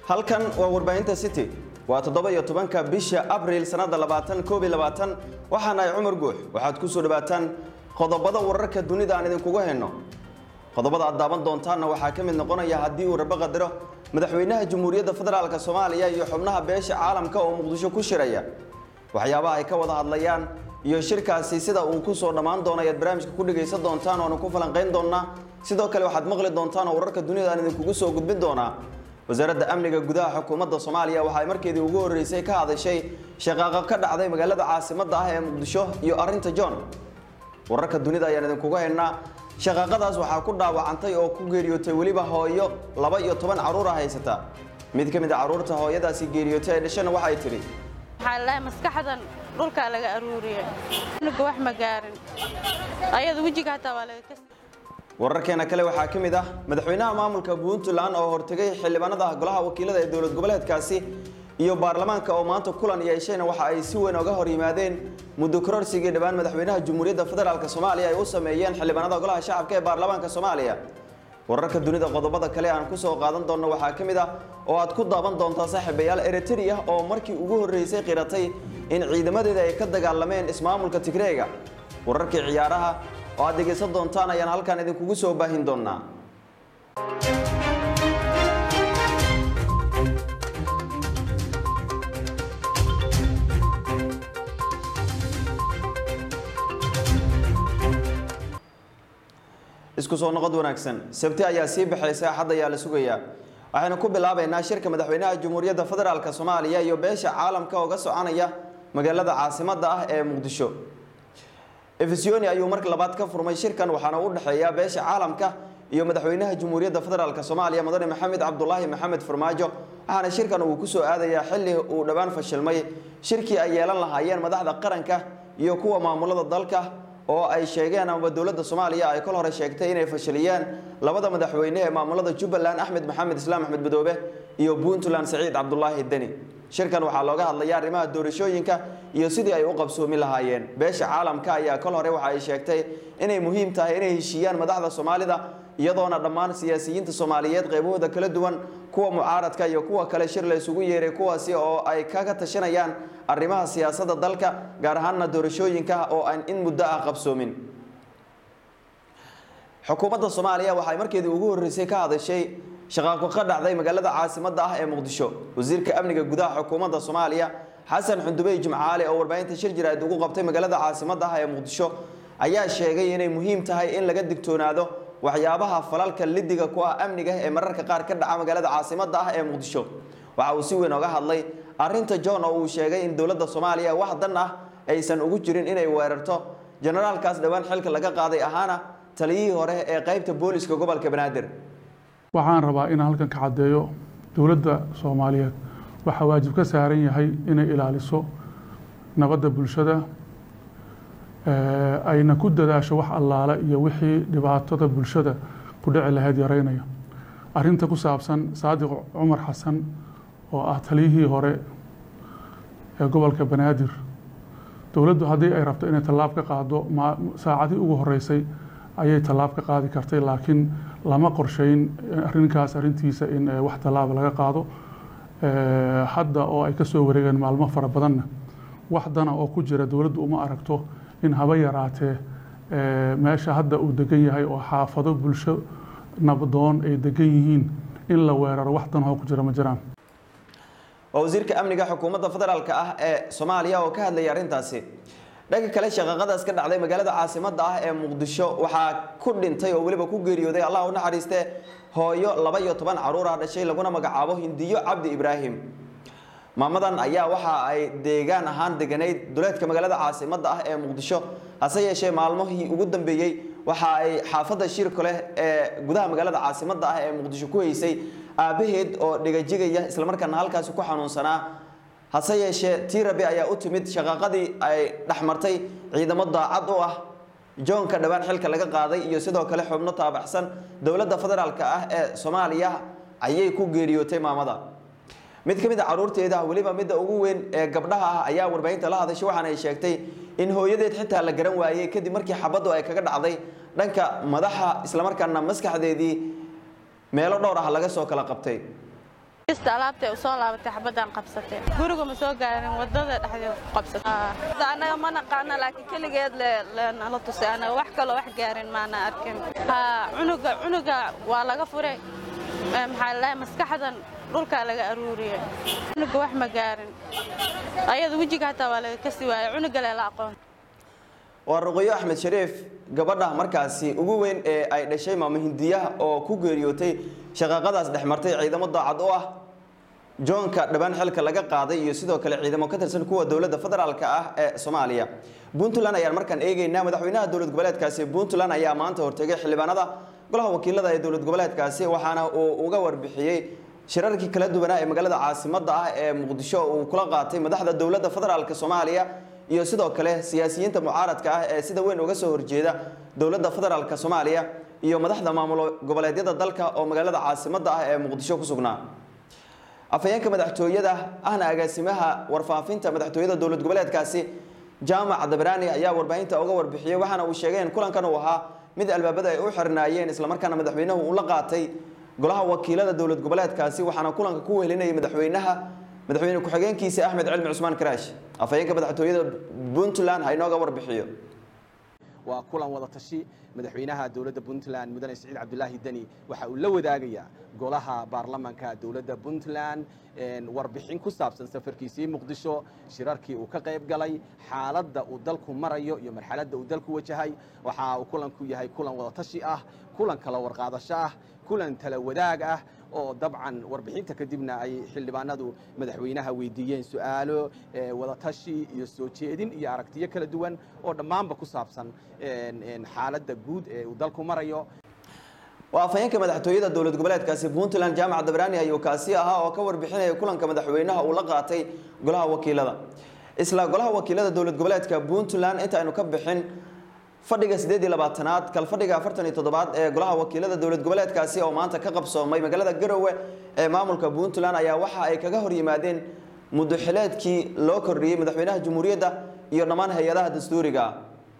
halkan waa warbaahinta city waa toddoba iyo tobanka bisha abriil sannada labaatan koob iyo labaatan waxaan ahay cumar guux waxaad ku soo dhawaataan qodobada wararka dunida aan idinkugu hayno qodobada aad daaban doontaanna waxaa ka mid noqonaya haddii uu rabo qadaro madaxweynaha jamhuuriyadda federaalk soomaaliya iyo xubnaha beesha caalamka oo muqdisho ku shiraya waxyaabaha ay ka wada hadlayaan iyo shirkaasi sida uu ku soo dhammaan doono ayaad barnaamijka ku dhegaysan doontaan oonu ku falanqayn doonaa sidoo kale waxaad maqli doontaan oo wararka dunida aan idinkugu soo gudbin doonaa wasaaradda amniga gudaha xukuumadda soomaaliya waxa ay markeedii ugu horreysay ka hadashay shaqaaqo ka dhacday magaalada caasimadda ah ee muqdisho iyo arrinta john wararka dunida ayaan idinkugu haynaa shaqaaqadaas waxaa ku dhaawacantay oo ku geeriyootay weliba hooyo laba iyo toban carruura haysata mid ka mid a carruurta hooyadaasi geeriyootay ee dhashana waxay tidhi waxaa lalahay maskaxdan dhulkaa laga aruuriyey nuga wax ma gaarin ayada wejiga hataa waa laga kas wararkeena kale waxaa ka mid ah madaxweynaha maamulka puntland oo hortegay xildhibaanada golaha wakiilada ee dowlad goboleedkaasi iyo baarlamaanka oo maanta kulan yeeshayna waxa ay si weyn oga hor yimaadeen muddo kororsigii dhowaan madaxweynaha jamhuuriyadda federaalk soomaaliya ay u sameeyeen xildhibaanada golaha shacabka ee baarlamaanka soomaaliya wararka dunida qodobada kale aan ku soo qaadan doonno waxaa ka mid ah oo aad ku daaban doontaa saaxiibayaal eritrea oo markii ugu horreysay qiratay in ciidamadeeda ay ka dagaalameen ismaamulka tigreega wararkii ciyaaraha oo aad dhegaysan doontaan ayaan halkan idinkugu soo baahin doonaa isku soo noqod wanaagsan sabti ayaa sii baxaysa axad ayaa la sugayaa waxaynu ku bilaabaynaa shirka madaxweynaha jamhuuriyadda federaalk soomaaliya iyo beesha caalamka oga soconaya magaalada caasimadda ah ee muqdisho efesoni ayuu marka labaad ka furmay shirkan waxaana u dhexeeya beesha caalamka iyo madaxweynaha jamhuuriyadda federaalk soomaaliya mudane maxamed cabdulaahi maxamed farmaajo waxaana shirkan uu ku soo aadayaa xilli uu dhowaan fashilmay shirkii ay yeelan lahaayeen madaxda qaranka iyo kuwa maamulada dalka oo ay sheegeen ama dowladda soomaaliya ay kol hore sheegtay inay fashiliyeen labada madaxweyne ee maamulada jubbaland axmed maxamed islaam axmed madoobe iyo puntland saciid cabdulaahi deni shirkan waxaa looga hadlaya arrimaha doorashooyinka iyo sidii ay u qabsoomi lahaayeen beesha caalamka ayaa kol hore waxa ay sheegtay inay muhiim tahay inay heshiiyaan madaxda soomaalida iyadoona dhammaan siyaasiyiinta soomaaliyeed qaybahooda kala duwan kuwa mucaaradka iyo kuwa kale shir la isugu yeeray kuwaasi oo ay kaga tashanayaan arrimaha siyaasadda dalka gaar ahaanna doorashooyinka oo aan in muddo ah qabsoomin xukuumadda soomaaliya waxay markeedii ugu horreysay ka hadashay shaqaaqo ka dhacday magaalada caasimadda ah ee muqdisho wasiirka amniga gudaha xukuumadda soomaaliya xasan xundubey jimcaale oo warbaahinta shir jiraad ugu qabtay magaalada caasimadda ah ee muqdisho ayaa sheegay inay muhiim tahay in laga digtoonaado waxyaabaha falalka lidiga ku ah amniga ee mararka qaar ka dhaca magaalada caasimadda ah ee muqdisho waxa uu si weyn oga hadlay arrinta john oo uu sheegay in dowladda soomaaliya wax dan ah aysan ugu jirin inay weerarto generaalkaas dhowaan xilka laga qaaday ahaana taliyihii hore ee qaybta booliska gobolka banaadir waxaan rabaa inaan halkan ka caddeeyo dowladda soomaaliyeed waxaa waajib ka saaran yahay inay ilaaliso nabadda bulshada ayna ku dadaasho wax allaale iyo wixii dhibaatada bulshada ku dhici lahayd yaraynaya arrinta ku saabsan saadiq cumar xasan oo ah taliyihii hore ee gobolka banaadir dowladdu haddii ay rabto inay tallaab ka qaado saacadii ugu horeysay ayay tallaab ka qaadi kartay laakiin lama qorsheyn arrinkaas arrintiisa in wax tallaaba laga qaado hadda oo ay ka soo wareegeen maalmo fara badanna wax dana oo ku jira dowladdu uma aragto in haba yaraatee meesha hadda uu degan yahay oo xaafado bulsho nabdoon ay degan yihiin in la weeraro wax dan oo ku jira ma jiraan waa wasiirka amniga xukuumadda federaalk ah ee soomaaliya oo ka hadlayay arrintaasi dhanka kale shaqaaqadaas ka dhacday magaalada caasimadda ah ee muqdisho waxaa ku dhintay oo weliba ku geeriyooday allah u naxariiste hooyo laba iyo toban carruur ah dhashay laguna magacaabo hindiyo cabdi ibraahim maamadan ayaa waxa ay deegaan ahaan deganayd duleedka magaalada caasimadda ah ee muqdisho hase yeeshee maalmihii ugu dambeeyey waxa ay xaafadda shirku leh ee gudaha magaalada caasimadda ah ee muqdisho ku haysay aabbaheed oo dhigajigaya islamarkaana halkaasi ku xanuunsanaa hase yeeshee tii rabi ayaa u timid shaqaaqadii ay dhexmartay ciidamo daacad u ah joonka dhowaan xilka laga qaaday iyo sidoo kale xubno taabaxsan dowladda federaalk ah ee soomaaliya ayay ku geeriyootay maamada mid ka mid a caruurteeda weliba midda ugu weyn ee gabdhaha ah ayaa warbaahinta la hadashay waxaana ay sheegtay in hooyadeed xitaa la garan waayey kadib markii xabaddu ay kaga dhacday dhanka madaxa islamarkaana maskaxdeedii meelo dhowr ah laga soo kala qabtay jasta alaabtay u soo laabatay xabadaan qabsatay guriga ma soo gaarin wadada dhexdeeda ku qabsatay anaga ma naqaana laakiin keligeed nala tusay anaga wax kaloo wax gaarin maana arkin cunuga cunuga waa laga furay maxaa lalahay maskaxdan dhulkaa laga aruuriyey cunuga wax ma gaarin ayada wejiga hataa waa laga kasi waayey cunuga leela aqoon waa ruqyo axmed shariif gabadha markaasi ugu weyn ee ay dhashay maamo hindiyaha oo ku geeriyootay shaqaaqadaas dhex martay ciidamo daacad u ah joonka dhibaan xilka laga qaaday iyo sidoo kale ciidamo ka tirsan kuwa dowladda federaalka ah ee soomaaliya puntland ayaan markaan eegeynaa madaxweynaha dowlad goboleedkaasi puntland ayaa maanta hortegay xildhibaanada golaha wakiilada ee dowlad goboleedkaasi waxaana uu uga warbixiyey shirarkii kala duwanaa ee magaalada caasimadda ah ee muqdisho uu kula qaatay madaxda dowladda federaalk soomaaliya iyo sidoo kale siyaasiyiinta mucaaradka ah ee sida weyn uga soo horjeeda dowladda federaalk soomaaliya iyo madaxda maamulo goboleedyada dalka oo magaalada caasimadda ah ee muqdisho ku sugnaa afhayeenka madaxtooyada ahna agaasimaha warfaafinta madaxtooyada dowlad goboleedkaasi jaamac dabraani ayaa warbaahinta uga warbixiyey waxaana uu sheegay in kulankan uu ahaa mid albaabada ay u xirnaayeen islamarkaana madaxweynuhu uu la qaatay golaha wakiilada dowlad goboleedkaasi waxaana kulanka ku wehelinayay madaxweynaha madaxweyne ku-xigeenkiisa axmed cilmi cusmaan karaash afhayeenka madaxtooyada puntland ha inooga warbixiyo waa kulan wada tashi madaxweynaha dowladda puntland mudane siciid cabdulaahi deni waxa uu la wadaagayaa golaha baarlamanka dowladda puntland warbixin ku saabsan safarkiisii muqdisho shirarkii uu ka qayb galay xaaladda uu dalku marayo iyo marxaladda uu dalku wajahay waxa uu kulanku yahay kulan wada tashi ah kulan kala warqaadasho ah kulan tala wadaag ah oo dabcan warbixinta kadibna ay xildhibaanadu madaxweynaha weydiiyeen su-aalo wadatashi iyo soo jeedin iyo aragtiyo kala duwan oo dhammaanba ku saabsan xaaladda guud ee uu dalku marayo waa afhayeenka madaxtooyada dowlad goboleedkaasi puntland jaamac dabraani ayuu kaasi ahaa oo ka warbixinaya kulanka madaxweynaha uu la qaatay golaha wakiilada isla golaha wakiilada dowlad goboleedka puntland inta aynu ka bixin fadhiga sideed iyo labaatanaad kalfadhiga afartan iyo toddobaad ee golaha wakiilada dowlad goboleedkaasi oo maanta ka qabsoomay magaalada garowe ee maamulka puntland ayaa waxa ay kaga hor yimaadeen muddo xileedkii loo kordhiyey madaxweynaha jamhuuriyadda iyo dhammaan hay-adaha dastuuriga ah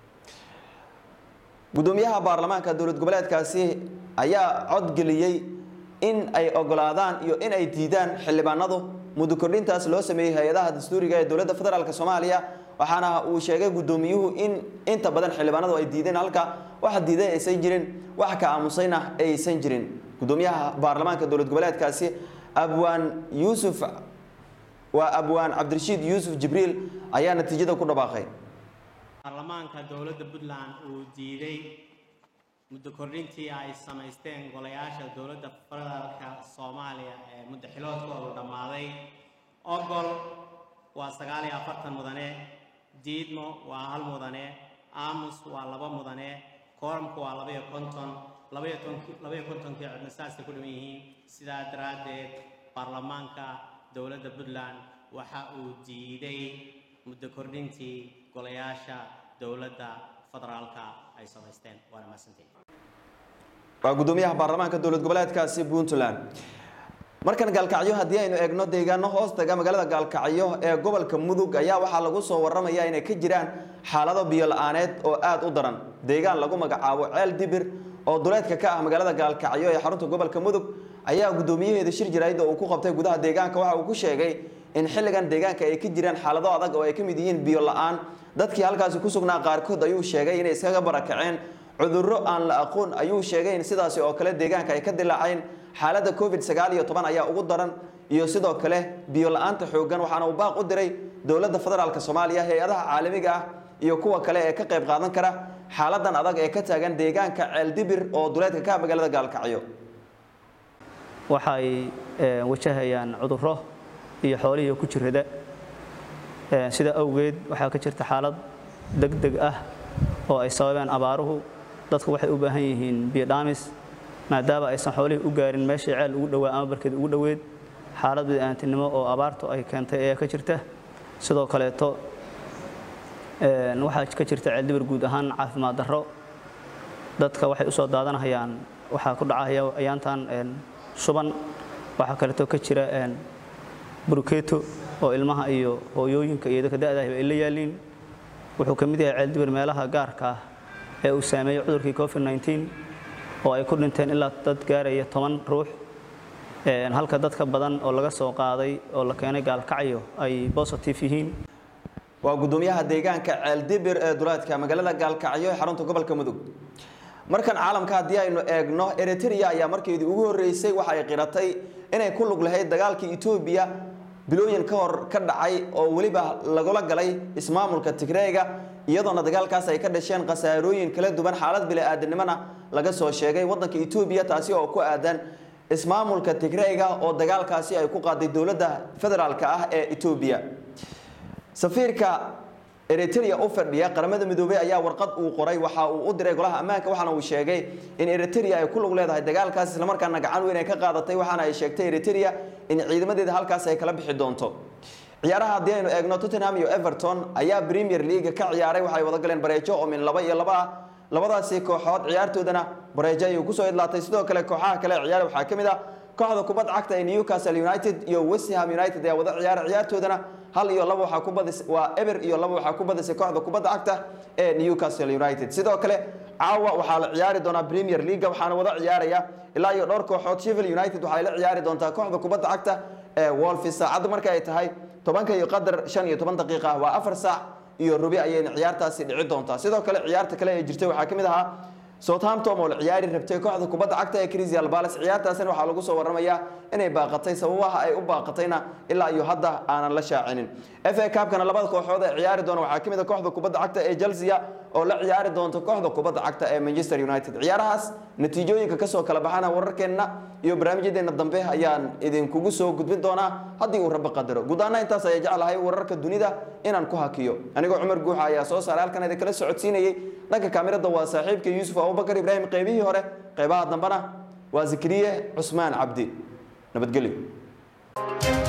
gudoomiyaha baarlamaanka dowlad goboleedkaasi ayaa codgeliyey in ay ogolaadaan iyo in ay diidaan xildhibaanadu muddo kordhintaas loo sameeyey hay-adaha dastuuriga ee dowladda federaalk soomaaliya waxaana uu sheegay gudoomiyuhu in inta badan xildhibaanadu ay diideen halka waxa diiday aysan jirin wax ka aamusayna aysan jirin gudoomiyaha baarlamaanka dowlad goboleedkaasi abwaan yuusuf waa abwaan cabdirashiid yuusuf jibriil ayaa natiijada ku dhawaaqay baarlamaanka dowladda puntland uu diiday muddo kordhintii ay samaysteen golayaasha dowladda federaalka soomaaliya ee muddo xiloodkoodu dhammaaday ogol waa sagaal iyo afartan mudane diidmo waa hal mudane aamus waa laba mudane kooramku waa labaiyo konton labaiyo labaiyo kontonkii codna saasay ku dhiman yihiin sidaa daraaddeed baarlamaanka dowladda puntland waxa uu diiday muddo kordhintii golayaasha dowladda federaalka ay samaysteen waana mahadsantiin waa gudoomiyaha baarlamaanka dowlad goboleedkaasi puntland markan gaalkacyo haddii aynu eegno deegaano hoos taga magaalada gaalkacyo ee gobolka mudug ayaa waxaa lagu soo waramaya inay ka jiraan xaalado biyo la-aaneed oo aada u daran deegaan lagu magacaabo ceel dibir oo duleedka ka ah magaalada gaalkacyo ee xarunta gobolka mudug ayaa gudoomiyaheeda shir jaraa'id oo uu ku qabtay gudaha deegaanka waxa uu ku sheegay in xilligan deegaanka ay ka jiraan xaalado adag oo ay ka mid yihiin biyo la-aan dadkii halkaasi ku sugnaa qaarkood ayuu sheegay inay iskaga barakaceen cudurro aan la aqoon ayuu sheegay in sidaasi oo kale deegaanka ay ka dilaaceen xaaladda covid sagaal iyo toban ayaa ugu daran iyo sidoo kale biyo la-aanta xooggan waxaana uu baaq u diray dowladda federaalk soomaaliya hay-adaha caalamiga ah iyo kuwa kale ee ka qayb qaadan kara xaaladan adag ee ka taagan deegaanka ceeldibir oo duleedka ka ah magaalada gaalkacyo waxay wajahayaan cudurro iyo xoolihii ku jirada sida awgeed waxaa ka jirta xaalad degdeg ah oo ay sababeen abaaruhu dadku waxay u baahan yihiin biyo dhaamis maadaama aysan xoolihii u gaarin meeshii ceel ugu dhowaa ama barkeed ugu dhoweed xaalad bid'aantinimo oo abaartu ay keentay ayaa ka jirta sidoo kaleeto waxaa ka jirta ceeldibir guud ahaan caafimaad darro dadka waxay u soo daadanahayaan waxaa ku dhacaya ayaantan shuban waxaa kaleeto ka jira burukeeto oo ilmaha iyo hooyooyinka iyo dadka da'daah ay la yaaliin wuxuu ka mid yahay ceeldibir meelaha gaarka ah ee uu saameeyey cudurkii covid 19 oo ay ku dhinteen ilaa dad gaaraya toban ruux Een, halka dadka badan oo laga soo qaaday oo la keenay gaalkacyo ay positive yihiin waa gudoomiyaha deegaanka ceeldibir ee duleedka magaalada gaalkacyo ee xarunta gobolka mudug markan caalamka haddii aynu eegno eritrea ayaa markeedii ugu horreysay waxa ay qiratay inay ku lug lahayd dagaalkii etoobiya bilooyin ka hor ka dhacay oo weliba lagula galay ismaamulka tigreega iyadoona dagaalkaas ay ka dhasheen khasaarooyin kala duwan xaalad bili-aadanimona laga soo sheegay waddanka etoobiya taasi oo ku aadan ismaamulka tigreega oo dagaalkaasi ay ku qaaday dowladda federaalka ah ee etoobiya safiirka eritrea u fadhiya qaramada midoobey ayaa warqad uu qoray waxa uu u diray golaha ammaanka waxaana uu sheegay in eritrea ay ku lug leedahay dagaalkaas islamarkaana gacan weyn ay ka qaadatay waxaana ay sheegtay eritrea in ciidamadeeda halkaas ay kala bixi doonto ciyaaraha haddii aynu eegno tottenham iyo everton ayaa premier league ka ciyaaray waxay wada galeen bareejo oo min laba iyo laba ah labadaasi kooxood ciyaartoodana bareejo ayuu kusoo idlaatay sidoo kale kooxaha kale ee ciyaar waxaa ka mid ah kooxda kubadda cagta ee newcastle united iyo west ham united ayaa wada ciyaara ciyaartoodana hal iyo laba waxaa ku badis waa eber iyo laba waxaa ku badisay kooxda kubadda cagta ee newcastle united sidoo kale caawa waxaa la ciyaari doonaa premier league waxaana wada ciyaaraya ilaa iyo dhowr kooxood sheffield united waxay la ciyaari doontaa kooxda kubadda cagta ee wolfis saacadda marka ay tahay tobanka iyo qadar shan iyo toban daqiiqa ah waa afar saac iyo rubi ayayna ciyaartaasi dhici doontaa sidoo kale ciyaarta kale ee jirtay waxaa ka mid ahaa southampton oo la ciyaari rabtay kooxda kubadda cagta ee crystal palace ciyaartaasina waxaa lagu soo waramayaa inay baaqatay sababaha ay u baaqatayna ilaa iyo hadda aanan la shaacinin fa cupkana labada kooxood ee ciyaari doona waxaa ka mid a kooxda kubadda cagta ee chelsea oo la ciyaari doonta kooxda kubadda cagta ee manchester united ciyaarahaas natiijooyinka kasoo kala baxana wararkeenna iyo barnaamijyadeena dambe ayaan idinkugu soo gudbin doonaa haddii uu rabbi qadaro guud ahaana intaas ayaa jeclahay wararka dunida inaan ku hakiyo anigoo cumar guuxa ayaa soo saaray halkan idin kala socodsiinayay dhanka kaamirada waa saaxiibka yuusuf abubakar ibraahim qeybihii hore qeybaha dambena waa zikriye cusmaan cabdi nabadgelyo